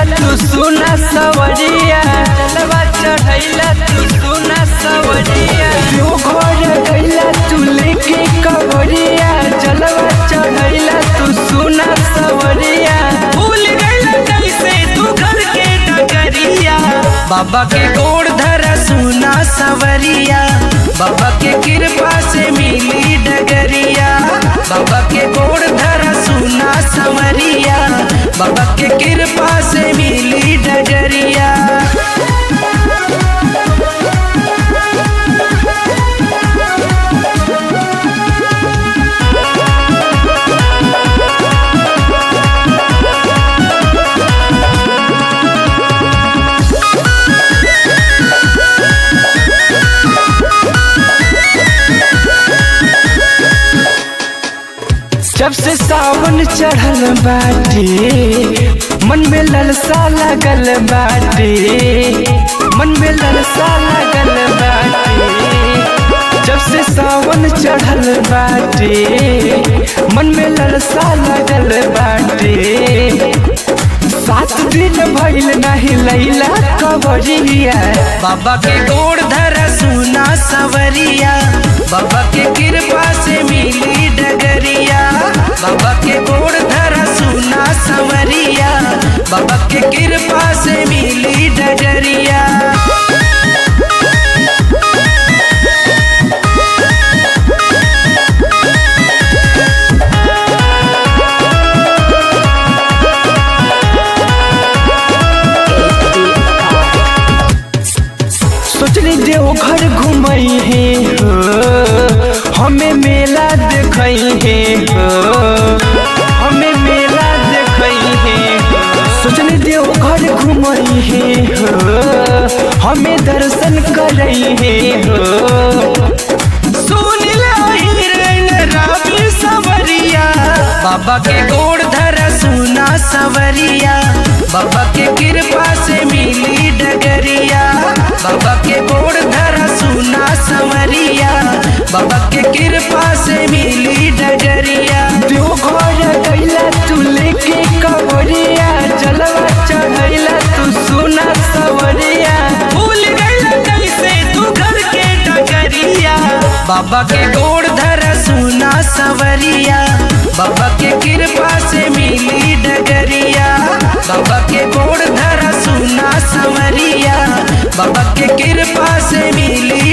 तू सुना सवरिया जलवा चढ़ैला तू सुना सवरिया तू घर गैला तू लेके कवरिया जलवा चढ़ैला तू सुना सवरिया भूल गइल कैसे तू घर के डगरिया बाबा के गोड़ धरा सुना सवरिया बाबा के कृपा से मिली डगरिया बाबा के गोड़ धरा सुना सवरिया बाबा के कृपा से मिली डगरिया जब से सावन चढ़ल बाटे मन में ललसा लगल बाटे मन में ललसा लगल बाटे जब से सावन चढ़ल बाटे मन में ललसा लगल बाटे सात दिन भइल नहीं लैला कबरिया बाबा के गोड़ धरा सुना सवरिया बाबा के कृपा से मिली डगरिया बाबा के गोड़ धरा सुना सवरिया बाबा के कृपा से मिली डगरिया सोचली देव घर घुमई है हो हमें मेला देखई है हो हमें मेला देखई है हो। सोचली देव घर घुमई है हो हमें दर्शन करई है हो सुन हिरण राबी सवरिया बाबा के गोड़ धरा सुना सवरिया बाबा के कृपा से मिली डगरिया बाबा के गोड़ धरा सुना सवरिया बाबा के कृपा से मिली डगरिया देव घर गैला तू लेके कवरिया जलवा चढ़ैला तू सुना सवरिया भूल गइल कैसे तू घर के डगरिया बाबा के गोड़ धरा सुना सवरिया बाबा के कृपा से मिली डगरिया बाबा के गोड़ धरा सुना सवरिया बाबा के कृपा से मिली